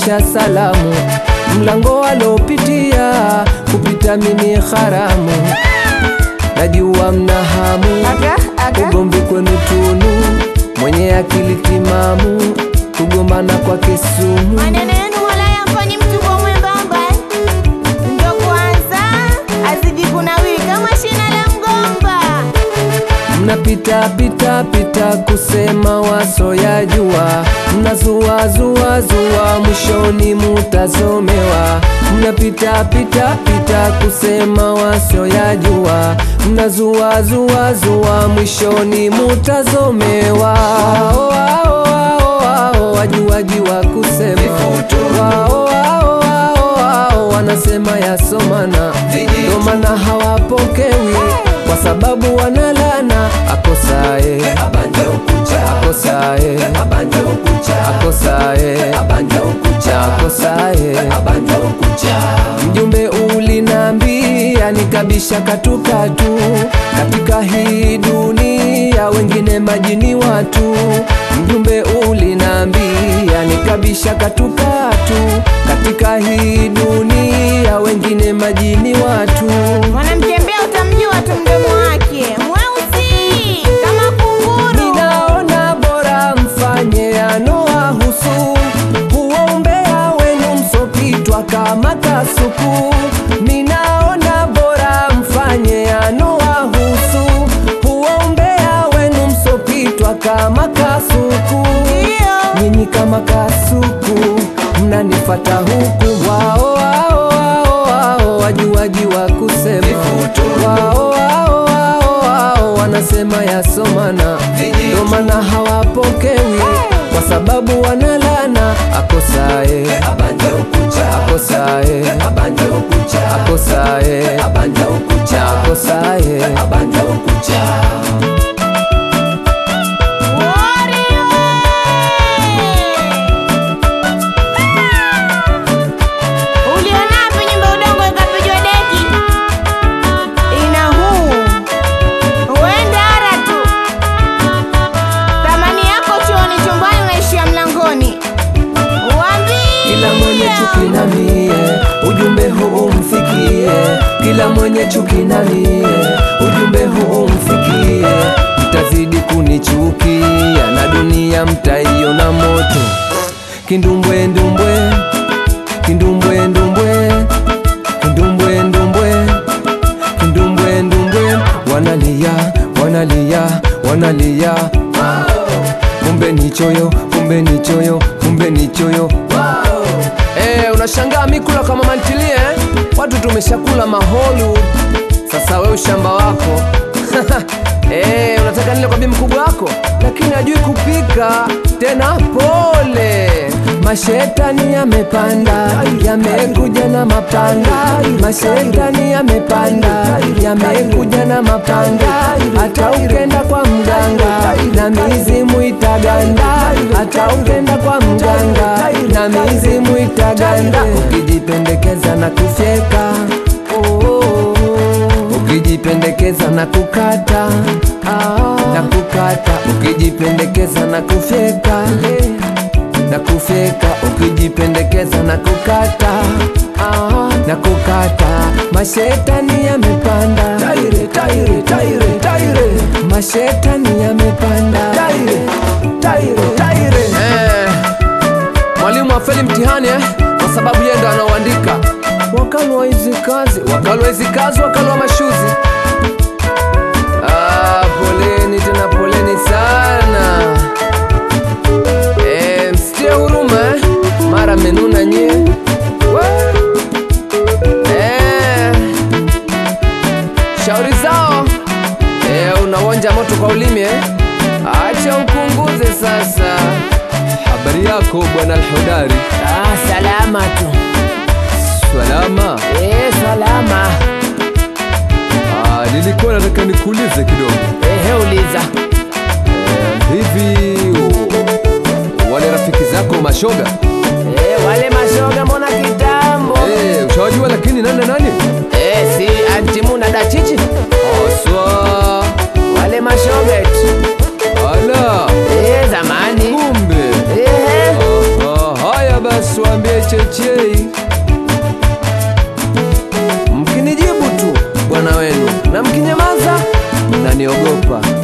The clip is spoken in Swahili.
kufikisha salamu, mlango walopitia kupita mimi haramu, najua mna hamu Aga, aga. ugomvi kwenu tunu, mwenye akili timamu, kugombana kwa kisumu. Maneno yenu wala yamfanyi mtu kwa mwembamba eh? Ndo kwanza azidi kunawiri kama shina la mgomba. Mnapita pita pita kusema wasoyajua, mnazua zua zua, mwishoni mutazomewa. Mnapita pita pita kusema wasoyajua, mnazua zua zua, mwishoni mutazomewa. Wao, wao, wao, wao, wajuaji wa kusema wao, wao, wao, wao, wanasema yasomana, ndo maana hawapokewi kwa sababu wanalana akosae akosae akosae akosae mjumbe ulinambia nikabisha katukatu katika hii dunia wengine majini watu mjumbe ulinambia nikabisha katukatu katika hii dunia wengine majini watu Mwanamtembea utamjua tu mdomo wake mweusi kama kunguru. Ninaona bora mfanye yanowahusu, huo umbea wenu msopitwa kama kasuku. Ninaona bora mfanye yanowahusu, huo umbea wenu msopitwa kama kasuku. Ndio. Nyinyi kama kasuku mnanifata huku, wao wao wao wao wajuaji wa kusema wao wao wao wao wanasema yasomana, ndo maana hawapokewi kwa sababu wanalana akosae akosae akosae akosae Uliona wapi nyumba udongo ikapigwa deki? Ina huu uende ara tu, thamani yako chuoni, chumbani, unaishia mlangoni. Kila mwenye chuki na mie, ujumbe huu umfikie. Kila mwenye chuki na mie, ujumbe huu umfikie. Mtazidi kunichukia na dunia mtaiona moto. Kindumbwe ndumbwe, kindumbwe ndumbwe, kindumbwe ndumbwe, kindumbwe ndumbwe, wanalia wanalia wanalia kumbe ni choyo, kumbe ni choyo, kumbe ni choyo. Eh, unashangaa mikula kama mantilie eh? Watu tumeshakula maholu, sasa we ushamba wako Eh, unataka nile kwa bibi mkubwa wako, lakini hajui kupika tena. Pole, mashetani yamepanda, yamekuja na mapanga. Mashetani yamepanda, yamekuja na mapanga. Hata ukenda kwa mganga na mizimu itaganda, hata ukenda kwa mganga na mizimu itaganda. Ukijipendekeza na kufyeka oh, oh, oh. ukijipendekeza na kukata na kukata, ukijipendekeza na kufyeka na kufyeka, ukijipendekeza na kukata na kukata. Mashetani yamepanda, taire, taire, taire, taire. Mashetani yamepanda, taire, taire, taire. Eh, mwalimu afeli mtihani eh, kwa sababu yeye ndo anaoandika. Wakalwa hizi kazi, wakalwa hizi kazi, wakalwa mashuzi. Ah, poleni tena poleni sana. Eh, msitie huruma eh, mara menuna nyie We. Eh, shauri zao eh, unawonja moto kwa ulimi eh? Acha upunguze sasa. Habari yako bwana Alhodari? Ah, salama tu. Salama. Eh, salama. Ah, nilikuwa nataka nikuulize kidogo Ehe, uliza. eh, hivi u- wale rafiki zako mashoga Eh, wale mashoga mbona kitambo? eh, ushawajua lakini nani na nani? Eh, si antimu na dachichi Oswa wale mashoga eti. ala Eh, zamani. kumbe Ehe. Ah, ah, haya basi waambie chechei mkinijibu tu bwana wenu na mkinyamaza mnaniogopa